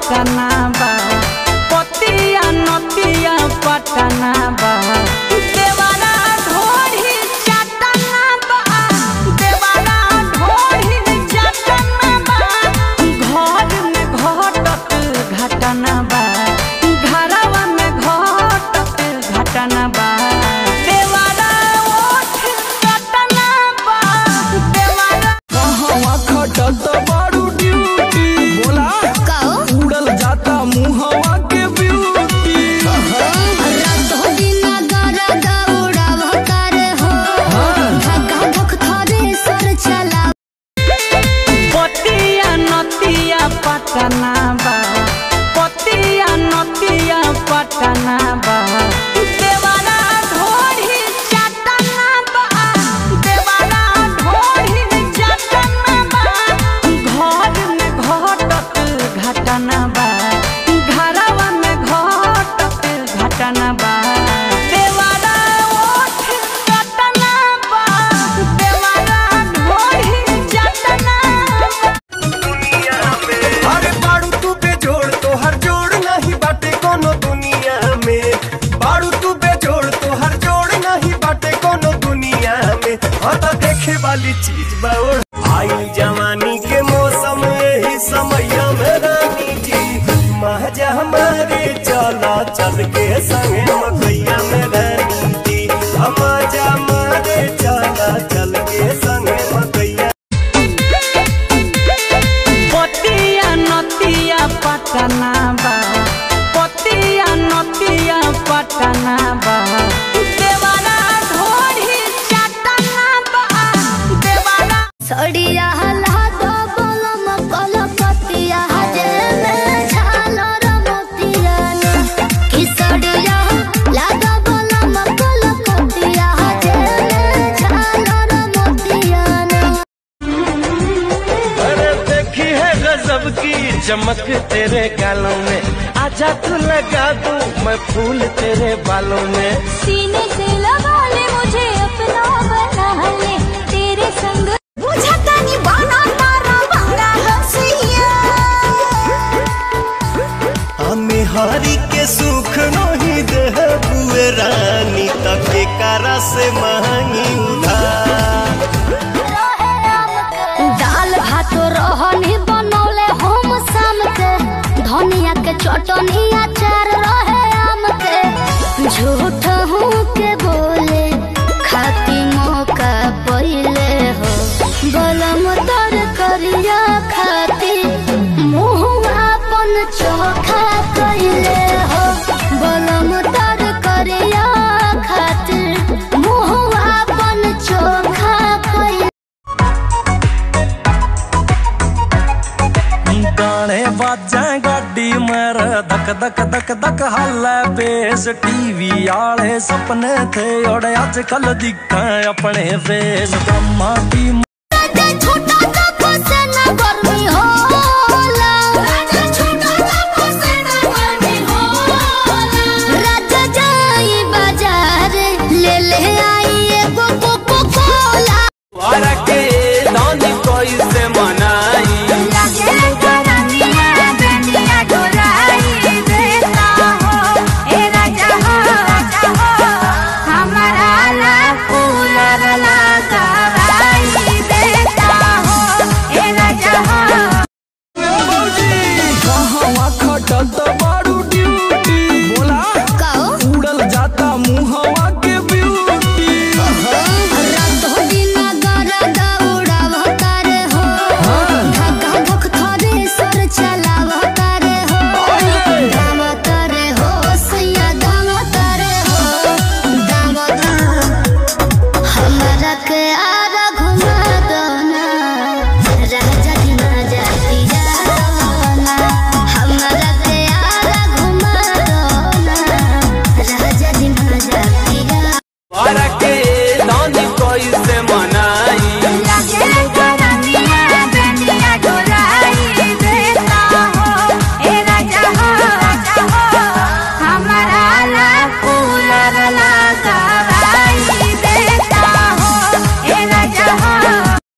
पटना बा पतिया नतिया पटना बा देवारा ढोरी चटना बा देवारा ढोरी चटना बा घर में घटत घटना बा घरवा में घटत घटना बा देवारा ओठ चटना बा देवारा कहवा खटत बारू ड्यूटी बोला उड़ल जाता मुहवा के ब्यूटी पतिया नतिया पटना बा पतिया नतिया पटना बा देवारा ढोरी चटना बा देवारा ढोरी चटना बा घर में घटत घटना बा घरवा में घटत घटना बा देवारा ओठ चटना बा देवारा ढोरी चटना बा अरे बाड़ू तू बेजोड़ तो हर जोड़ नहीं बाटे कोनो दुनिया में बाड़ू तू बेजोड़ तो हर जोड़ नहीं बाटे कोनो दुनिया में हाँ तो देखे वाली चीज बाउर आई जवानी के मौसम यही समय में रानी जी महजा हमारे चला चल के संगे मकैया में रानी जी हम हमारे चला चल के संगे मकैया पतिया नतिया पटना बा पतिया नतिया पटना बा देवारा ढोरी चटना बा देवारा सड़िया हला दो बलम कलकतिया जे में झालर मोतिया कि सड़िया ला दो बलम कलकतिया जे में झालर मोतिया अरे देखी है गजब की चमक तेरे गालों में आजा तू लगा दूं मैं फूल तेरे बालों में सीने से लगा ले मुझे अपना बना ले तेरे संग बुझा तानी बाना तारा भंगा हसिया हमें हरी के सुख नहीं दे बुए रानी तक के कारा से महंगी उधार दाल भात रहनी बनौले हम शाम के धनिया के चटनी अचार रहे आम के झूठ हूँ के बोले खाती मौका पहिले हो बलम तर करिया खाती मुँह अपन चोखा कैले हो बलम तर करिया खातिर मुँह अपन चोखा कैले गाने बाजा गाडी मर धक धक धक धक हालै बेस टीवी आले सपने थे और अजकल दिखा अपने फेस ब्रह्मा की राजा छोटा सा फसे न गर्मी होला राजा छोटा सा फसे न गर्मी होला राजा जाई बाजार ले ले आई एगो कोको कोला के दानी कोई